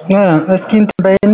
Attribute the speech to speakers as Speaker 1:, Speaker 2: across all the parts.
Speaker 1: እስኪ እንትን በይና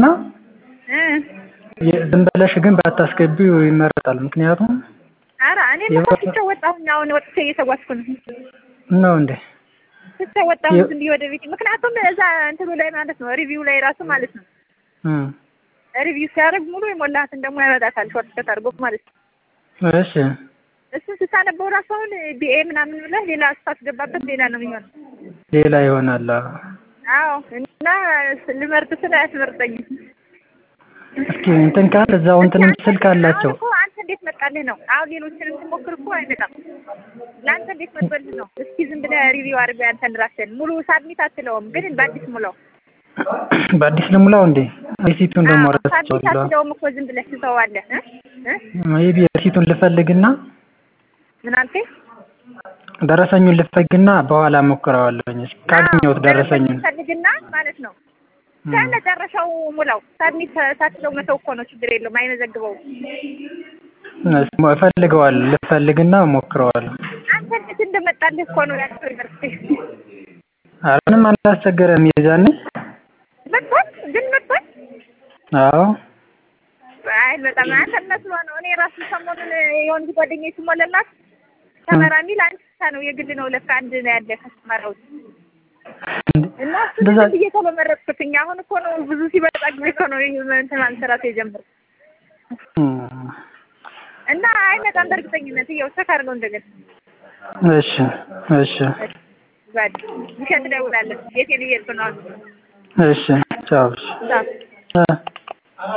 Speaker 2: እ
Speaker 1: ዝም ብለሽ ግን ባታስገቢው ይመረጣል። ምክንያቱም
Speaker 2: ኧረ እኔማ እኮ ትቼው ወጣሁኝ። አሁን ወጥቼ እየተጓዝኩ ነው።
Speaker 1: ነው እንዴ?
Speaker 2: ትቼው ወጣሁኝ
Speaker 1: የ-
Speaker 2: ዝም ብዬ ወደ ቤት። ምክንያቱም እዛ እንትኑ ላይ ማለት ነው ሪቪው ላይ ራሱ ማለት ነው
Speaker 1: እም
Speaker 2: ሪቪው ሲያደርግ ሙሉ የሞላሃትን ደግሞ ያመጣታል ሾርት ከት አድርጎ ማለት ነው።
Speaker 1: እሺ
Speaker 2: እሱን ስታነበው ራሱ አሁን ቢኤ ምናምን ብለህ ሌላ ስታስገባበት ሌላ ነው የሚሆነው።
Speaker 1: ሌላ ይሆናል። አዎ።
Speaker 2: አዎ እና ልመርጥ ስለ አያስመርጠኝም።
Speaker 1: እስኪ እንትን ካል እዛው እንትንም ስልክ አላቸው።
Speaker 2: አሁን እኮ አንተ እንዴት መጣልህ ነው። አሁን ሌሎችንም ስሞክር እኮ አይመጣም። ለአንተ እንዴት መጥቶልህ ነው? እስኪ ዝም ብለህ ሪቪው አድርገህ አንተን ራስህን ሙሉ ሳድሚት አትለውም፣ ግን በአዲስ ሙላው።
Speaker 1: በአዲስ ልሙላው እንዴ? ሪሲቱን ደግሞ
Speaker 2: አዎ፣ ሳድሚት
Speaker 1: ረስቼዋለሁ።
Speaker 2: አትለውም እኮ ዝም ብለህ ትተዋለህ እ እ
Speaker 1: ሜቢ ሪሲቱን ልፈልግና
Speaker 2: ምን አልከኝ?
Speaker 1: ደረሰኙን ልፈልግና በኋላ ሞክረዋለሁኝ። እስኪ ካገኘሁት ደረሰኙን
Speaker 2: ፈልግና ማለት ነው ከመጨረሻው ሙላው። ሳድሚት ሳትለው መተው እኮ ነው፣ ችግር የለውም አይመዘግበውም።
Speaker 1: እስ- እፈልገዋለሁ ልፈልግና ሞክረዋለሁ።
Speaker 2: አንተ እንዴት እንደመጣልህ እኮ ነው ያስቸገርኩህ።
Speaker 1: ኧረ ምንም አላስቸገረም የዛኔ።
Speaker 2: መጥቷል ግን መጥቷል።
Speaker 1: አዎ
Speaker 2: አይ በጣም አንተ መስሎ ነው። እኔ ራሱ ሰሞኑን የሆንኩ ጓደኛዬ ስሞላላት ሰመራ የሚል አንድ ብቻ ነው የግል ነው ለካ አንድ ነው ያለ ከሰመራ ውጭ እና እሱን
Speaker 1: እንደዛ
Speaker 2: ዝም ብዬ ቶሎ መረጥኩትኝ። አሁን እኮ ነው ብዙ ሲበጣ ጊዜ እኮ ነው ይህ እንትን ማንሰራት የጀመርኩት
Speaker 1: እም፣
Speaker 2: እና አይመጣም በእርግጠኝነት እየው ቸክ አድርገው እንደገና
Speaker 1: እሺ እሺ
Speaker 2: ባድ ውሸት እደውላለሁ ቤቴን እየሄድኩ ነው አሁን
Speaker 1: እሺ ቻው። እሺ
Speaker 2: ቻው።
Speaker 1: እ